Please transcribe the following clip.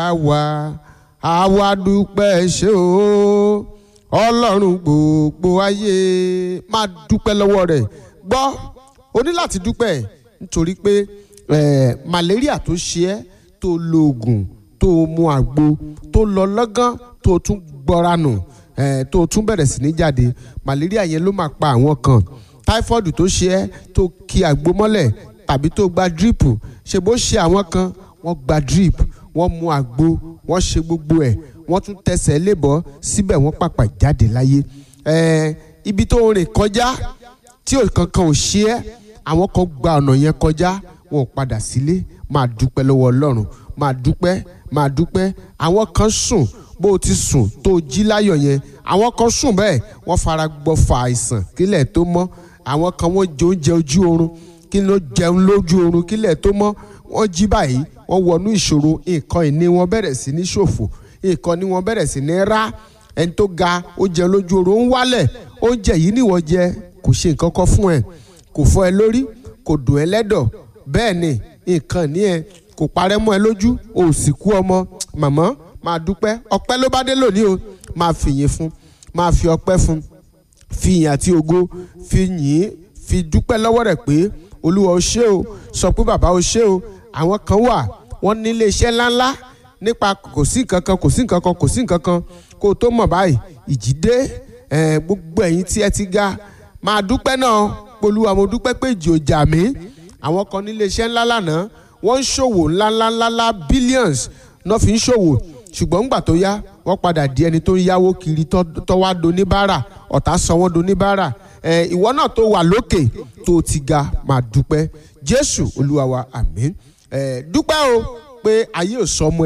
àwa àwa dúpẹ́ ṣe o ọlọ́run gbogbo ayé máa dúpẹ́ lọ́wọ́ rẹ̀ gbọ́ o ní láti dúpẹ́ nítorí pé eh, malaria tó ṣe ẹ́ tó lo oògùn tó mu àgbo tó lọ lọ́gán tó tún gbọ́ra nù eh, tó tún bẹ̀rẹ̀ sí ní jáde malaria yẹn ló máa pa àwọn kan typhoid tó ṣe ẹ́ tó ki àgbo mọ́lẹ̀ tàbí tó gba drip ṣe bó ṣe àwọn kan wọ́n gba drip wọ́n mu àgbo wọ́n ṣe gbogbo ẹ̀ wọ́n tún tẹsẹ̀ lébọ̀ síbẹ̀ wọ́n pàpà jáde láyé ẹ̀ẹ́ ibi tó rìn kọjá tí kankan ò ṣe ẹ́ àwọn kan gba ọ̀nà yẹn kọjá wọn ò padà sílé máa dúpẹ́ lọ́wọ́ ọlọ́run máa dúpẹ́ máa dúpẹ́ àwọn kan sùn bó o ti sùn tó o jí láyọ̀ yẹn àwọn kan sùn bẹ́ẹ̀ wọ́n fara gbọ́fà àìsàn kílẹ̀ tó mọ́ àwọn kan wọ́n jẹ oúnjẹ ojú oorun kí ló jẹun lójú oorun kílẹ̀ tó mọ́ wọ́n jí báyìí wọ́n wọnú ìṣòro nǹkan ìní wọn bẹ̀rẹ̀ sí ní ṣòfò nǹkan ní wọn bẹ̀rẹ̀ sí ní rá ẹni tó ga ó jẹ lójú oorun ó ń wálẹ̀ oúnjẹ yìí ni wọ́n jẹ kò ṣe nǹkan kan fún ẹ kò fọ́ ẹ lórí kò dùn ẹ lẹ́dọ̀ bẹ́ẹ̀ ni nǹkan ní ẹ kò parẹ́ mọ́ ẹ lójú o ò sì kú ọmọ màmá máa dúpẹ́ ọpẹ́ ló bá dé lónìí o máa fìyìn fún máa fi ọpẹ́ fún fi ìyìn àti ògo fi yìn fi dúpẹ́ lọ́wọ́ rẹ̀ pé olúwa o ṣé o sọ pé bàbá o ṣé o àwọn kan wà wọ́n nílé iṣẹ́ ńláńlá nípa kò sí nǹkan kan kò sí nǹkan kan kò sí nǹkan kan kó o tó mọ̀ báyìí ìjì dé gbogbo ẹ̀yin tí ẹ ti ga máa dúpẹ́ náà polúwa mo dúpẹ́ pé ìjì ò jà mí àwọn kan nílé iṣẹ́ ńlá lánàá wọ́n ń ṣòwò ńláńláńlá billions náà fi ń ṣòwò ṣùgbọ́n ńgbà tó yá wọ́n padà di ẹni tó ń yáwó kiri tó wá doníbàárà ọ̀tá sọ wọ́n doníbàárà ìwọ náà tó wà lókè tó ti ga máa dúpẹ́ jésù olúwa wa àmín dúpẹ́ o pé ayé ò sọ ọmọ